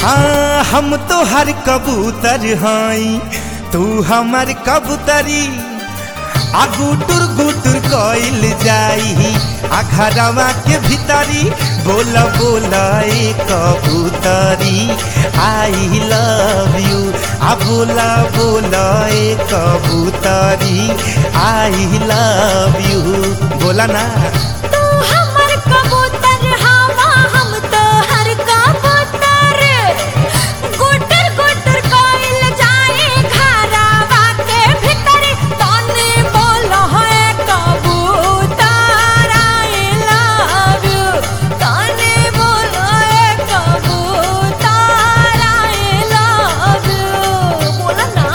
हाँ हम तो हर कबूतर हई तू हमर कबूतरी आ गुटुर गुटुर कइल जाई आ घरवा के भीतरी बोल बोल ए कबूतरी आई लव यू आ बोला बोल ए कबूतरी आई लव यू बोला ना तू हमर कबूतर हवा हम तोहर कबूतर गुटर गुटर कोइल जाए घरवा के भीतर तने बोल है कबूतर आई लव यू तने बोल है कबूतर आई लव यू बोला ना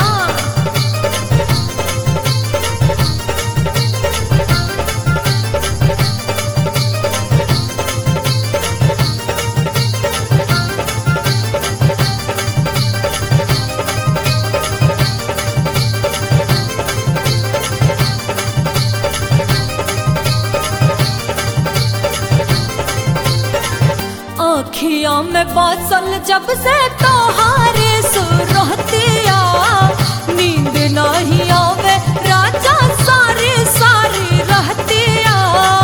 अखियों में बसल जब से तोहारे सुरतिया नींद नहीं आवे राजा सारी सारी रहतिया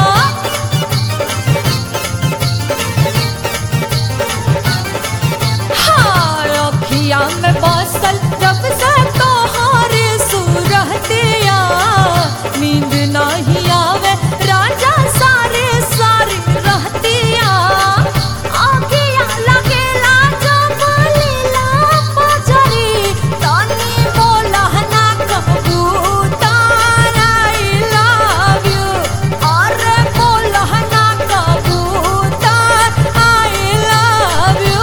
हाँ अखिया में बसल जब से तोहारे सुरतिया नींद नहीं आवे राजा सारे सारी रहतिया आगिया लगेला जब लीला पजरी तनी बोला ना कबूतर आई लव यू अरे बोला ना कबूतर आई लव यू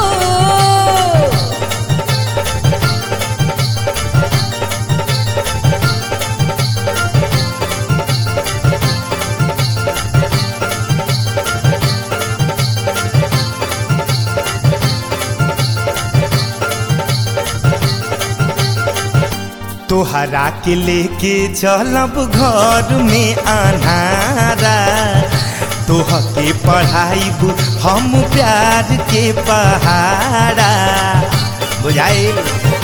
तोहरा के लेके चलब घर में अनारा तोह के पढ़ाइब हम प्यार के पहाड़ा बुझाइल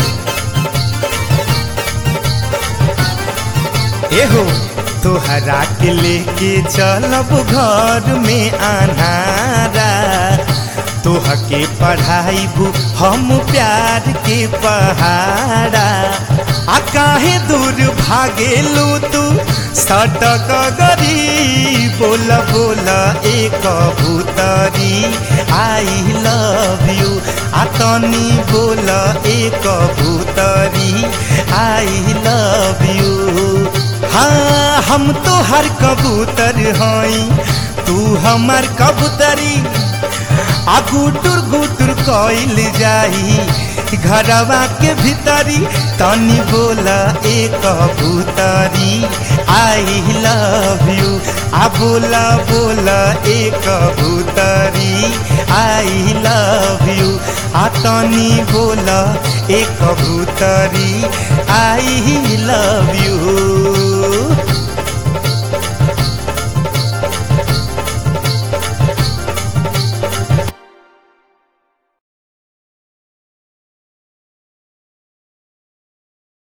एहो तोहरा के लेके चलब घर में अनारा तोह के पढ़ाइब हम प्यार के पहाड़ा आ काहे दूर भागेलू तू सटक गरी बोल बोल ए कबूतरी आई लव यू आ तनी बोल ए कबूतरी आई लव यू हाँ हम तो हर कबूतर हई तू हमर कबूतरी आ गुटुर गुटुर कइल जाई घरवा के भीतरी तनी बोला ए कबूतरी आई लव यू आ बोला बोला ए कबूतरी आई लव यू आ तनी बोला ए कबूतरी आई लव यू